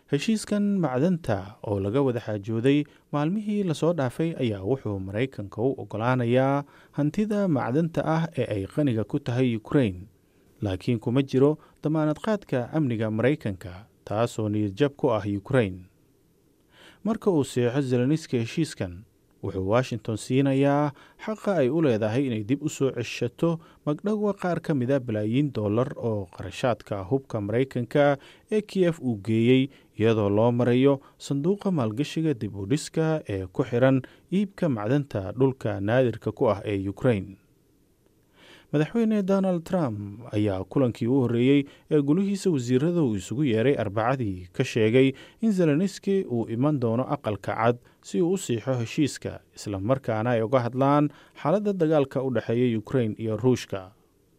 heshiiskan macdanta oo laga wada xaajooday maalmihii lasoo dhaafay ayaa wuxuu maraykanka u oggolaanayaa hantida macdanta ah ee ay qaniga ku tahay ukrain laakiin kuma jiro damaanad qaadka amniga maraykanka taasoo niyadjab ku ah ukrain marka uu seexo zeloniski heshiiskan wuxuu washington siinayaa xaqa ay u leedahay inay dib u soo ceshato magdhowga qaar ka mida balaayiin dollar oo qarashaadka hubka maraykanka ee kiyef uu geeyey iyadoo loo marayo sanduuqa maalgashiga dib u dhiska ee ku xiran iibka macdanta dhulka naadirka ku ah ee ukrain madaxweyne donald trump ayaa kulankii u horreeyey ee gulihiisa wasiirada uu isugu yeeray arbacadii ka sheegay in zeloniski uu iman doono aqalka cad si uu u siixo heshiiska isla markaana ay uga hadlaan xaaladda dagaalka u dhexeeya ukrain iyo ruushka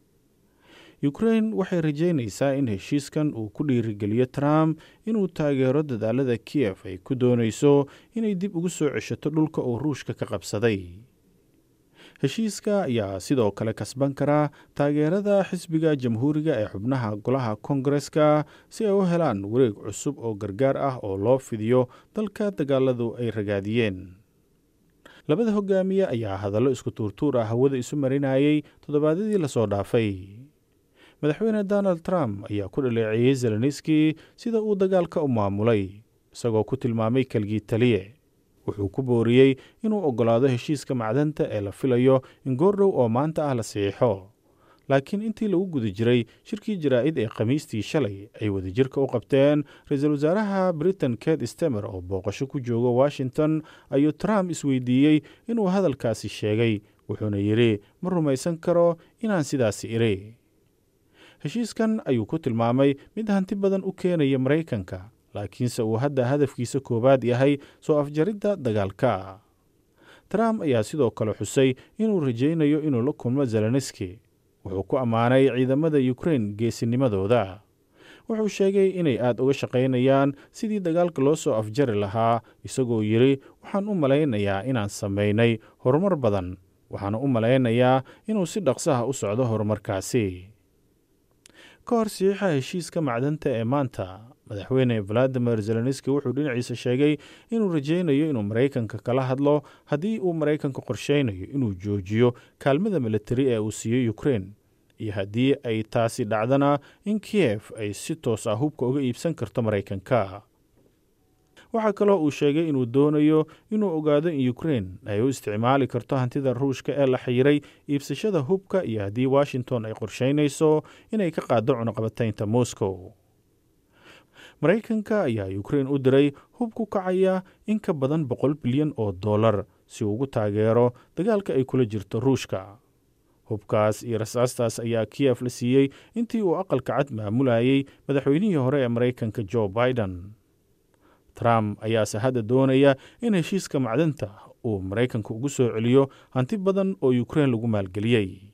ukrain waxay rajeynaysaa in heshiiskan uu ku dhiirigeliyo trump inuu taageero dadaalada kiyef ay ku doonayso inay dib ugu soo ceshato dhulka uu ruushka ka qabsaday heshiiska ayaa sidoo kale kasban karaa taageerada xisbiga jamhuuriga ee xubnaha golaha kongareska si ay u helaan wareeg cusub oo gargaar ah oo loo fidiyo dalka dagaaladu ay ragaadiyeen labada hogaamiye ayaa hadallo isku tuurtuur ah hawada isu marinayay toddobaadyadii lasoo dhaafay madaxweyne donald trump ayaa ku dhaleeceeyey zeloniski sida uu dagaalka u maamulay isagoo ku tilmaamay kelgii taliye wuxuu ku booriyey inuu oggolaado heshiiska macdanta ee la filayo in goordhow oo maanta ah la saxiixo laakiin intii lagu guda jiray shirkii jaraa'id ee khamiistii shalay ay wadajirka u qabteen ra-iisul wasaaraha britain ket stemer oo booqasho ku jooga washington ayuu trump isweydiiyey inuu hadalkaasi sheegay wuxuuna yidhi ma rumaysan karo inaan sidaasi iri heshiiskan ayuu ku tilmaamay mid hanti badan u keenaya maraykanka laakiinse uu hadda hadafkiisa koowaad yahay soo afjaridda dagaalka trump ayaa sidoo kale xusay inuu rajaynayo inuu la kulmo zeloniski wuxuu ku ammaanay ciidamada ukrain geesinimadooda wuxuu sheegay inay aad uga shaqaynayaan sidii dagaalka loo soo afjari lahaa isagoo yidhi waxaan u malaynayaa inaan samaynay horumar badan waxaana u malaynayaa inuu si dhaqsaha u socdo horumarkaasi ka hor sixiixa heshiiska macdanta ee maanta madaxweyne valadimir zeloniski wuxuu dhinaciisa sheegay inuu rajaynayo inuu maraykanka kala hadlo haddii uu maraykanka qorsheynayo inuu joojiyo kaalmada militari ee uu siiyey ukrain iyo haddii ay taasi dhacdana in kiyef ay si toos ah hubka uga iibsan karto maraykanka waxaa kaloo uu sheegay inuu doonayo inuu ogaado in ukrain ay u isticmaali karto hantida ruushka ee la xiyiray iibsashada hubka iyo haddii washington ay qorsheynayso inay ka qaaddo cunuqabataynta moscow maraykanka ayaa ukrain u diray hub ku kacaya in ka badan boqol bilyan oo dollar si uu ugu taageero dagaalka ay kula jirto ruushka hubkaas iyo rasaastaas ayaa kiyef la siiyey intii uu aqalka cad maamulayey madaxweynihii hore ee maraykanka jo biden trump ayaase hadda doonaya in heshiiska macdanta uu maraykanka ugu soo celiyo hanti badan oo ukrain lagu maalgeliyey